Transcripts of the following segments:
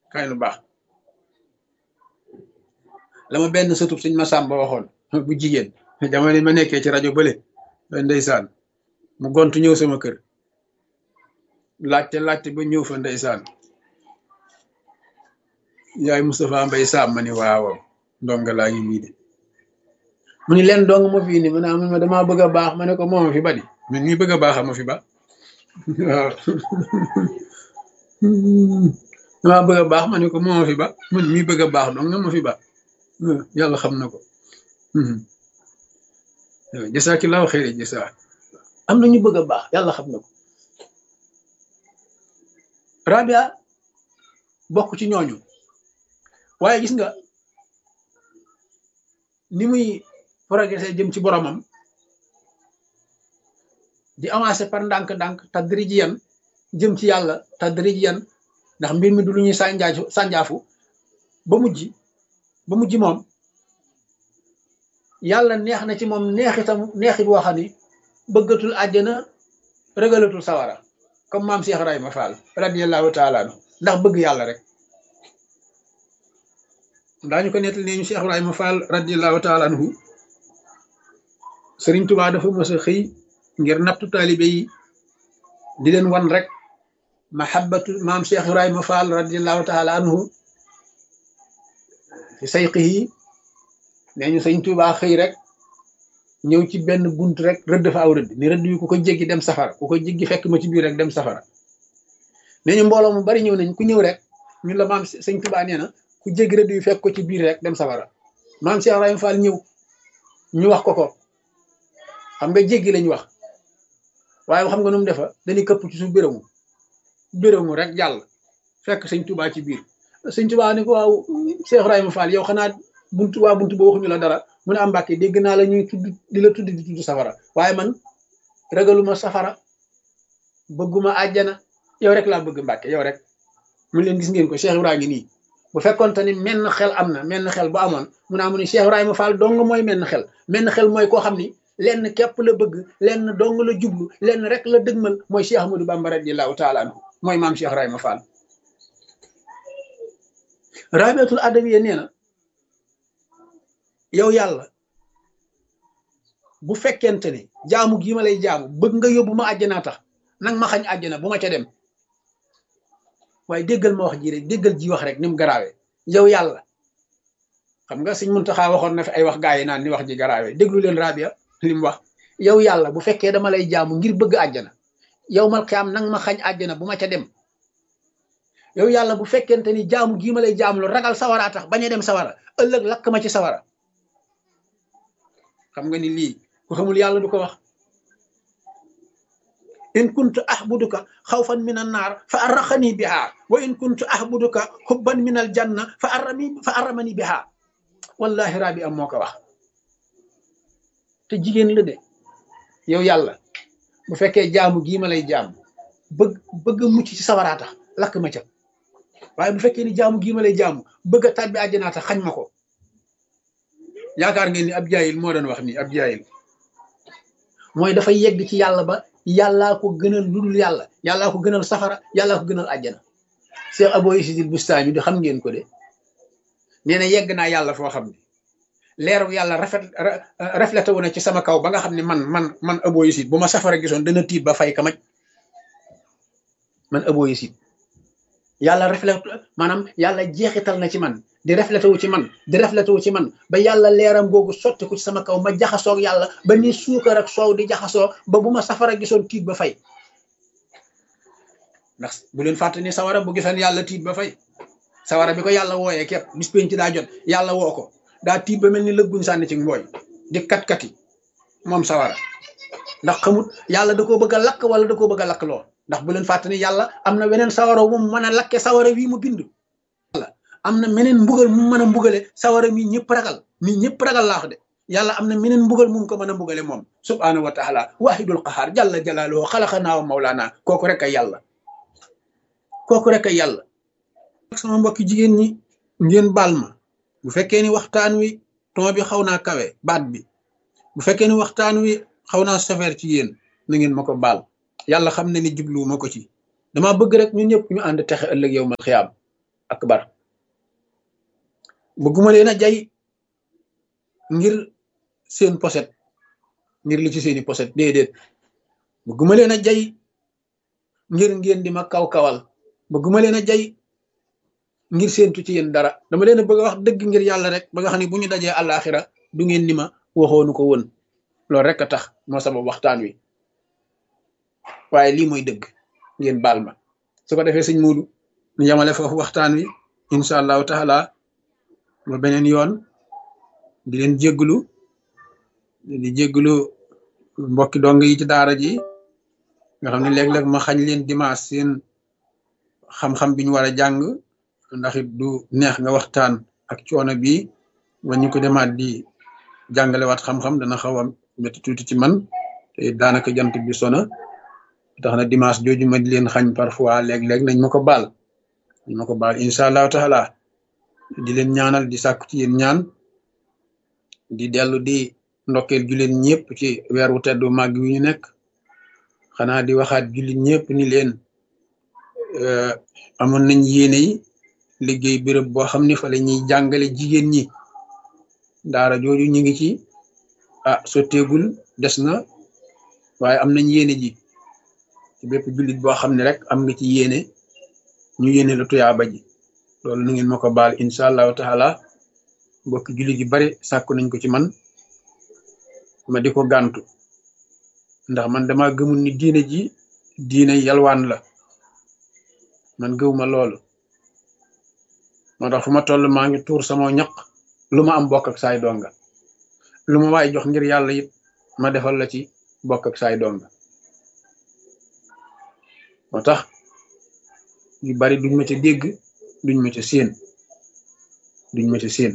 kaay lu baax la ma benn sëtub sëñ Masamba waxoon bu jigéen jamono ma nekkee ci rajo bële ndeysaan mu gontu ñëw sama kër laajte laajte ba ñëw fa ndeysaan yaay Moustapha Mbay Sam ma ni waaw ndonga laa ngi nii de mu ni leen dong ma fii ni ma naa ma damaa bëgg a baax ma ne ko mooma fi ba di man ñi bëgg a baax ma fi ba waaw damaa bëgg a baax ma ne ko mooma fi ba man mii bëgg a baax dong nga ma fi ba yàlla xam na ko jasaakillaahu xayri jasaa am na ñu bëgg a baax yàlla xam na ko Rabia bokk ci ñooñu waaye gis nga ni muy progressé jëm ci boromam di avancé par ndànk-ndànk tadrijiyan jëm ci yàlla tadrijiyan ndax mbir mi du lu ñuy sànjaafu sànjaafu ba mujj ba mujj moom yàlla neex na ci moom neexitam neexit boo xam ni bëggatul àjjana rëgalatul sawara comme maam Cheikh Ibrahima Fall radiyallahu taala anhu ndax bëgg yàlla rek daañu ko nettali ne ñu Cheikh Ibrahima Fall radiyallahu taala anhu Sëriñ Tuubaa dafa mës a xëy ngir nattu taalibe yi di leen wan rek mahabbatu maam Cheikh Ibrahima Fall radiyallahu taala anhu fi sayqihi nee ñu Sëriñ Tuubaa xëy rek ñëw ci benn bunt rek rëdd fa aw rëdd ni rëdd yu ku ko jéggi dem safara ku ko jéggi fekk ma ci biir rek dem safara nee ñu mbooloo mu bari ñëw nañ ku ñëw rek ñun la maam Sëriñ Tuubaa nee na ku jéggi rëdd yu fekk ko ci biir rek dem safara maam Cheikh Ibrahima Fall ñëw ñu wax ko ko xam nga jéggi lañ wax waaye xam nga nu mu defa dañuy këpp ci suuf bérému bérému rek jàll fekk sëñ Tuubaa ci biir sëñ Tuubaa ni ko waaw Cheikh Ibrahima Fall yow xanaa buntu waa buntu ba waxuñu la dara mu ne am Mbàkke dégg naa la ñuy tudd di la tudd di tudd safara waaye man ragaluma safara bëgguma àjjana yow rek laa bëgg Mbàkke yow rek mun leen gis ngeen ko Cheikh Ibrahima ngi nii bu fekkonte ni menn xel am na menn xel bu amoon mu naa mu ne Cheikh Ibrahima Fall dong mooy menn xel menn xel mooy koo xam ni lenn képp la bëgg lenn dong la jublu lenn rek la dëgmal mooy Cheikh Ahmadou Bamba radiyallahu taala anhu mooy maam Cheikh Ibrahima Fall rabiatul adawiya nee na yow yàlla bu fekkente ne jaamu gii ma lay jaamu bëgg nga yóbbu ma àjjanaa tax nag ma xañ àjjana bu ma ca dem waaye déggal ma wax ji rek déggal ji wax rek ni mu garaawee yow yàlla xam nga sëñ Muntaxa waxoon na fi ay wax gaa yi naan ni wax ji garaawee déglu leen rabia li mu wax yow yàlla bu fekkee dama lay jaamu ngir bëgg àjjana yow mal xiyaam nang ma xañ àjjana bu ma ca dem yow yàlla bu fekkente ni jaamu gii ma lay jaamu lu ragal sawara tax bañ a dem sawara ëllëg lakk ma ci sawara xam nga ni lii ku xamul yàlla du ko wax in kuntu ahbuduka xawfan min an naar fa arraxani biha wa in kuntu ahbuduka xubban min al janna fa arrami fa arramani biha wallahi rabi am moo ko wax te jigéen la de yow yàlla bu fekkee jaamu gii ma lay jaamu bëgg bëgg a mucc ci sawaraa tax lakk ma ca waaye bu fekkee ni jaamu gii ma lay jaamu bëgg a tàbbi àjjanaa tax xañ ma ko yaakaar ngeen ni ab jaayil moo doon wax nii ab jaayil mooy dafa yegg ci yàlla ba yàllaa ko gënal ludul yàlla yàllaa ko gënal safara yàllaa ko gënal àjjana Cheikh Abo Isidil Bustami di xam ngeen ko de nee na yegg naa yàlla foo xam ne leeru yàlla rafet reflété wu na ci sama kaw ba nga xam ne man man man Abo Isid bu ma safara gisoon dana tiit ba fay kamaj man Abo Isid yàlla reflété maanaam yàlla jeexital na ci man di reflété wu ci man di reflété wu ci man ba yàlla leeram googu sotti ko ci sama kaw ma jaxasoog yàlla ba ni suukar ak soow di jaxasoo ba bu ma safara gisoon tiit ba fay ndax bu leen fàtte ni sawara bu gisoon yàlla tiit ba fay sawara bi ko yàlla wooyee képp bis penc daa jot yàlla woo ko daa tiit ba mel ni lëgguñ sànni ci mbooy di kat-kati moom sawara ndax xamut yàlla da koo bëgg a lakk wala da koo bëgg a lakk loo ndax bu leen fàtte ni yàlla am na weneen sawara wu mu mën a lakke sawara wii mu bind am na meneen mbugal mu mën a mbugale sawara mi ñëpp ragal mi ñëpp ragal laax de yàlla am na meneen mbugal mu ko mën a mbugale moom subhaanahu wa taala wahidul qahaar jalla jalaaluhu xalaqanaa wa mawlaana kooku rek ay yàlla kooku rek ay yàlla sama mbokki jigéen ñi ngeen baal ma bu fekkee ni waxtaan wi ton bi xaw naa kawe baat bi bu fekkee ni waxtaan wi xaw naa safeer ci yéen na ngeen ma ko baal yàlla xam ne ni jublu ma ko ci dama bëgg rek ñun ñëpp ñu ànd texe ëllëg yow mal xiyaam akbar bëgguma leen a jay ngir seen poset ngir li ci seeni poset déedéet bëgguma leen a jay ngir ngeen di ma kaw-kawal bëgguma leen a jay ngir séentu ci yéen dara dama leen a bëgg a wax dëgg ngir yàlla rek ba nga xam ne bu ñu dajee àllaaxira du ngeen ni ma waxoonu ko woon loolu rek a tax moo sabab waxtaan wi waaye lii mooy dëgg ngeen baal ma su ko defee sëñ Muudu ñu yamale foofu waxtaan wi incha allahu taala ba beneen yoon di leen jégglu di jégglu mbokki dong yi ci daara ji nga xam ne léeg-léeg ma xañ leen dimanche seen xam-xam bi ñu war a jàng ndax it du neex nga waxtaan ak coono bi ba ñu ko demaat di jàngalewaat xam-xam dana xaw a métti tuuti ci man te daanaka jant bi sona tax na dimanche jooju ma di leen xañ parfois léeg-léeg nañ ma ko baal nañ ma ko baal incha allahu taala di leen ñaanal di sàkku ci yéen ñaan di dellu di ndokkeel jullit ñëpp ci weer wu teddu màgg wi ñu nekk xanaa di waxaat jullit ñëpp ni leen amoon nañ yéene yi liggéey béréb boo xam ne fa la ñuy jàngale jigéen ñi daara jooju ñu ngi ci ah sotteegul des na waaye am nañ yéene ji ci bépp jullit boo xam ne rek am nga ci yéene ñu yéene la tuyaaba ji loolu nu ngeen ma ko baal incha allahu taala mbokki jullit yu bari sàkku nañ ko ci man ma di ko gàntu ndax man dama gëmul ni diine ji diine yalwaan la man gëwuma loolu moo tax fu ma toll maa ngi tuur sama ñaq lu ma am bokk ak saay donga lu ma waay jox ngir yàlla it ma defal la ci bokk ak saay donga moo tax yu bari duñ ma ca dégg duñ ma ca séen duñ ma ca séen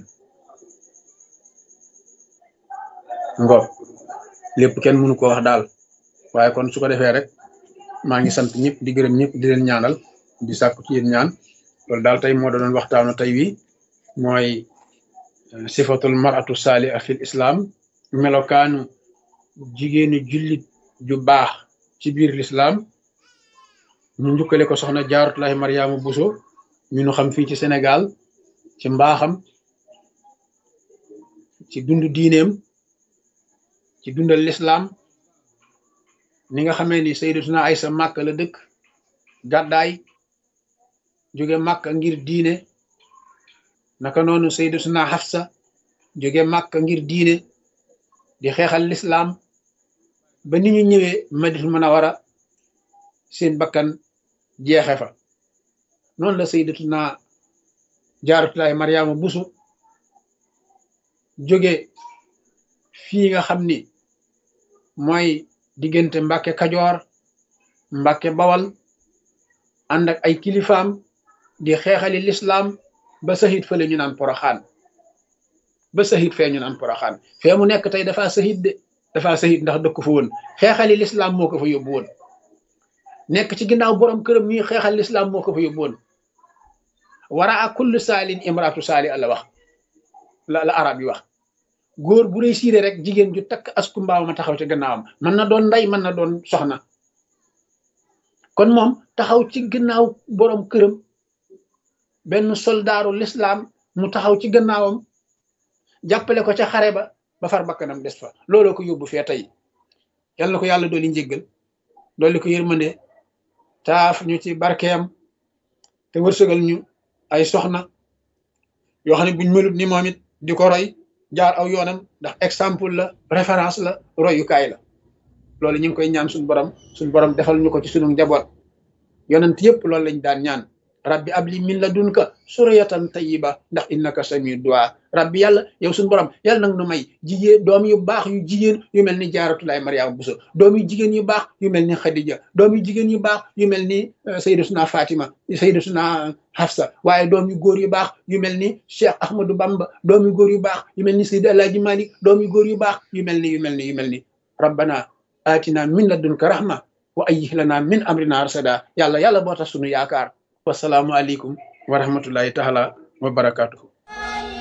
ngo lépp kenn mënu ko wax daal waaye kon su ko defee rek maa ngi sant ñëpp di gërëm ñëpp di leen ñaanal di sàkku ci yéen ñaan loolu daal tey moo doon waxtaanu tey wi mooy sifatul maratu saaliha fil islam melokaanu jigéenu jullit ju baax ci biir l'islam ñu njukkale ko soxna jaaratullahi mariama buso ñu nu xam fii ci sénégal ci mbaaxam ci dund diineem ci dundal l'islam ni nga xamee ni sayyidatuna aysa màkk la dëkk gàddaay jóge màkk ngir diine naka noonu sayyidatuna Hafsa jóge màkk ngir diine di xeexal lislaam ba ni ñu ñëwee Madinatul Munawwara seen bakkan jeexe fa noonu la sayyidatuna Jaaratullaahi Maryaama Buso jóge fii nga xam ni mooy diggante Mbàkke Kajoor Mbàkke Bawal ànd ak ay kilifaam di xeexali lislaam ba sahit fële ñu naan poroxaan ba sahit fee ñu naan poroxaan fee mu nekk tey dafa sahit de dafa sahit ndax dëkk fa woon xeexali lislaam moo ko fa yóbbu woon nekk ci ginnaaw borom këram ñuy xeexal lislaam moo ko fa yóbbu woon wara a kullu saalin imraatu saali la wax la la arab yi wax góor bu réussir rek jigéen ju takk asku mbaaw ma taxaw ci gannaawam mën na doon ndey mën na doon soxna kon moom taxaw ci gannaaw borom këram benn soldaaru lislaam mu taxaw ci gannaawam jàppale ko ca xare ba ba far bakkanam des fa looloo ko yóbbu fee tey yal na ko yàlla dooli njéggal dooli ko yërmande taaf ñu ci barkeem te wërsëgal ñu ay soxna yoo xam ne buñ melut ni moom it di ko roy jaar aw yoonam ndax exemple la référence la royukaay la loolu ñu ngi koy ñaan suñu borom suñu borom defal ñu ko ci sunu njaboot yonent yëpp loolu lañ daan ñaan rabbi abli min ladunka suriyatan tayyiba ndax innaka samiu du'a rabbi yàlla yow suñu borom yàlla nag nu may jigéen doom yu baax yu jigéen yu mel ni jaaratulaay mariama buso doom yu jigéen yu baax yu mel ni xadija doom yu jigéen yu baax yu mel ni sayyidatuna fatima sayyidatuna hafsa waaye doom yu góor yu baax yu mel ni cheikh ahmadou bamba doom yu góor yu baax yu mel ni sayyid alaaji malik doom yu góor yu baax yu mel ni yu mel ni yu mel ni rabbana atina min ladunka rahma wa ayyih lana min amrina rasada yàlla yàlla boo tax sunu yaakaar wasalaamu aleykum wa rahmatullahi taala wa barakatuhu